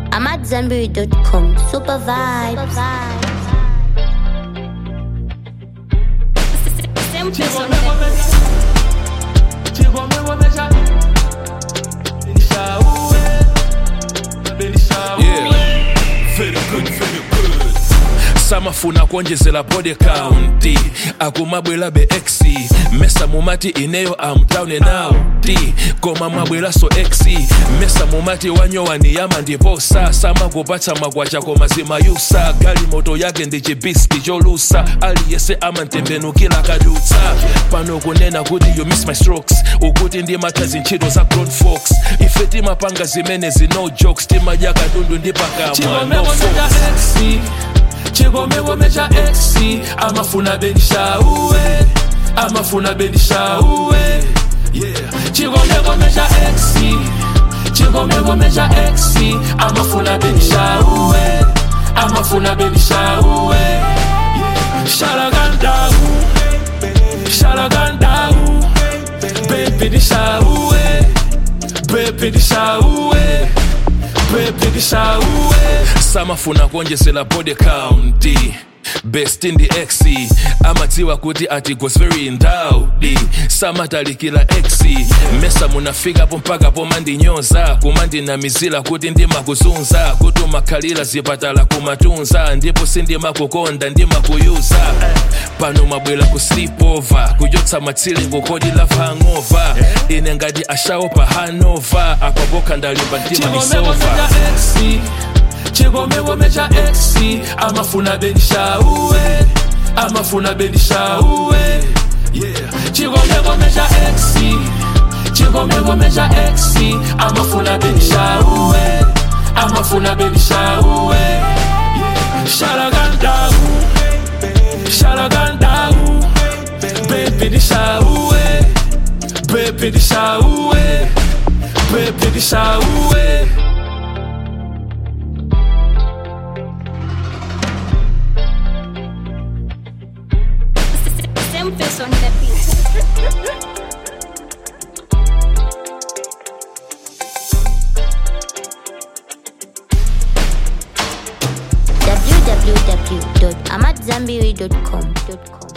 I'm at Zenberry.com. Super vibes. Yeah, very good, very good. samafuna kuonjezera body count akumabwera be x mesa mumati ineyo am down and out koma mwabwera so x mesa mumati wanyowani yama ndiposa samakupatsa magwacha koma zimayusa gali moto yake ndi chibiski cholusa aliyese amantembenukira kadutsa pano kunena kuti you miss my strokes ukuti ndimatha zintchito za grown folks ife timapanga zimene zino jokes timadya katundu ndi pakamwa no folks chigomegome cha x amafuna benishauwe amafuna benishauwe yeah. chigomegome cha x chigomegome cha x amafuna benishauwe amafuna benishauwe yeah. shalagandau shalagandau bebi dishauwe bebi dishauwe baby dishauwe samafuna kuonjezera body count best in the x amadziwa kuti ati goes very ndaudi samatalikira x mesa munafikapo mpaka pomandinyoza kumandinamizira kuti ndimakuzunza kuti umakhalira zipatala kumatunza ndipo sindimakukonda ndimakuyuza pano mwabwera ku sleepover kuchotsa matsilingo kodi love hangover ine ngati ashawo pa hanover apapoka ndalimba mtima nisova chigomegome cha x amafuna benishauwe amafuna benishauwe yeah. chigomegome cha x chigomegome cha x amafuna benishauwe amafuna benishauwe yeah. shalagandau shalagandau bebi dishauwe bebi dishauwe bebi dishauwe Same face on the beat. www.amatzambiri.com.